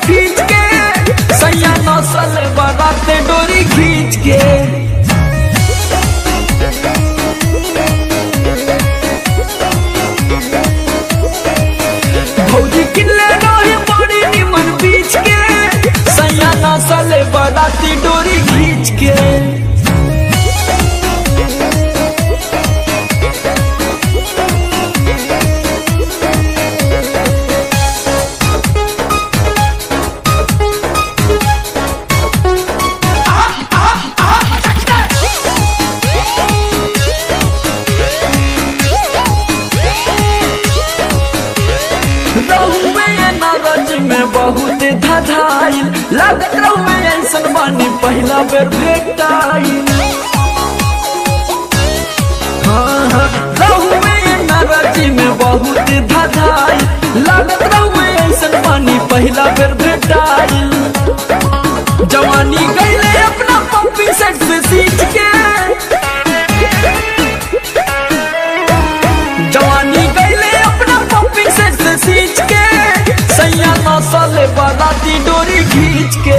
खींच के सैया नसल बराते डोरी खींच के भौजी किल्ले रहे बड़ी निमन बीच के सैया नसल बराती डोरी खींच के रहुए नारज में बहुत धधाइल लागत रहुए ऐसन बानी पहला बेर भेटाइल हाँ, हाँ, रहुए नारज में बहुत धधाइल लागत रहुए ऐसन बानी पहला बेर भेटाइल जवानी गईले अपना पप्पी सेट से सीख के जवानी गईले अपना पप्पी सेट से सींच के सैया नसल बाराती डोरी खींच के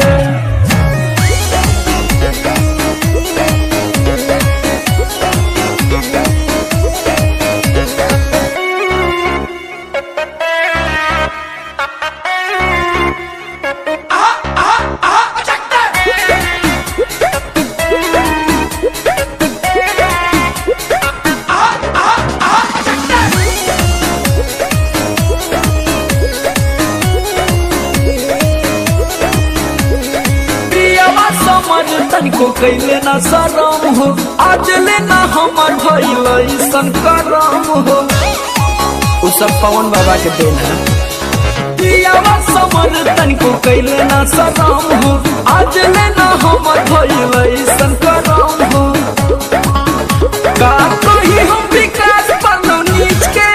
प्रियवा समझ तनिको कैले ना शरम हो आज लेना हमर भइल ऐसन करम हो उ सब पवन बाबा के देन है प्रियवा समझ तनिको कैले ना शरम हो आज लेना हमर भइल ऐसन करम हो का कही हम विकास पलो नीच के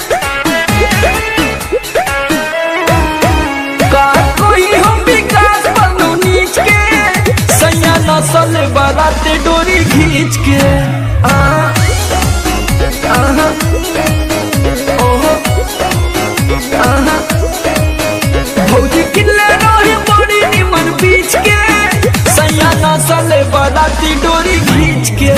का कोई हम विकास पलो नीच के सैया नसल बाराते डोरी खींच के आ आहा ओहो आहा भौजी किल्ले रहे बड़ी निमन बीच के सैया नसल बाराती डोरी खींच के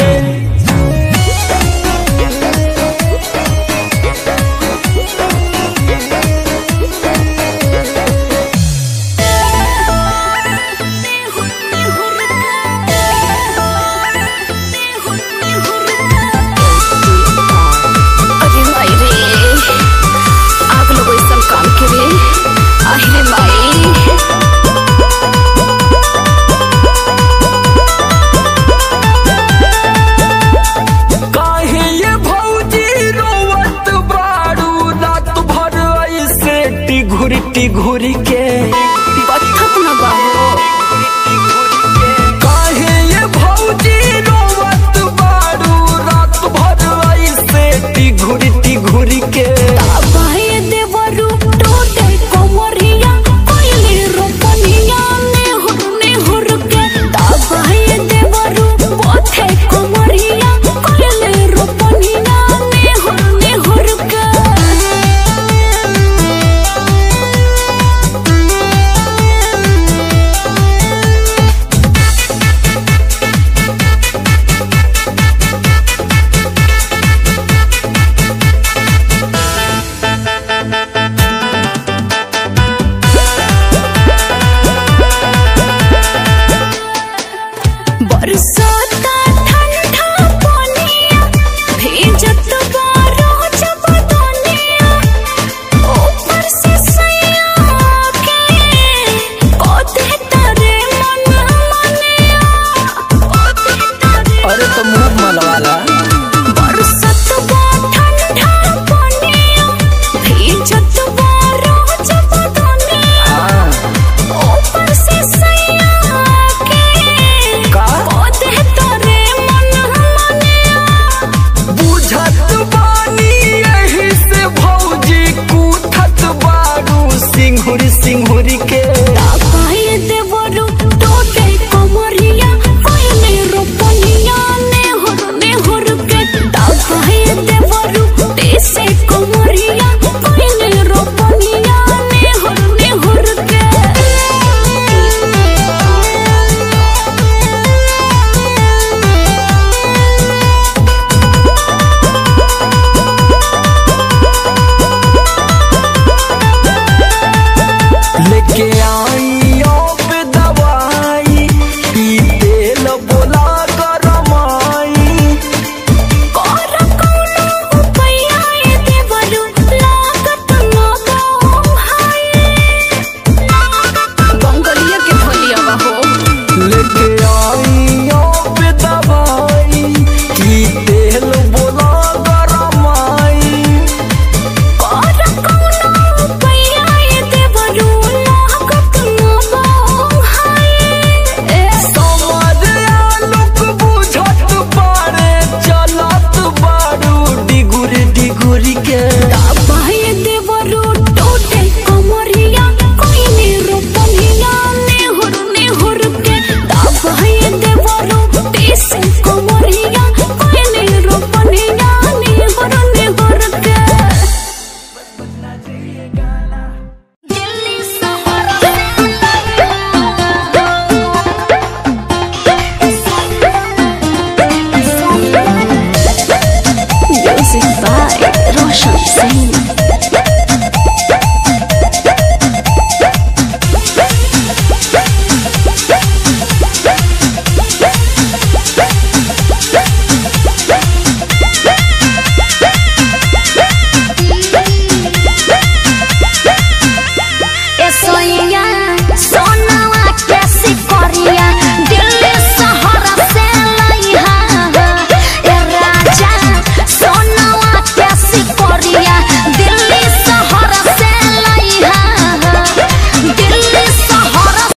अरे माई रे आग लोग ऐसा काम करे আহিरे माई काहे ये भौजी रोवत बाड़ू रात भर ऐसे टिघुरी टिघुरी के बत्थत न बाहो काहे ये भौजी रोवत बाड़ू रात भर ऐसे टिघुरी टिघुरी के अब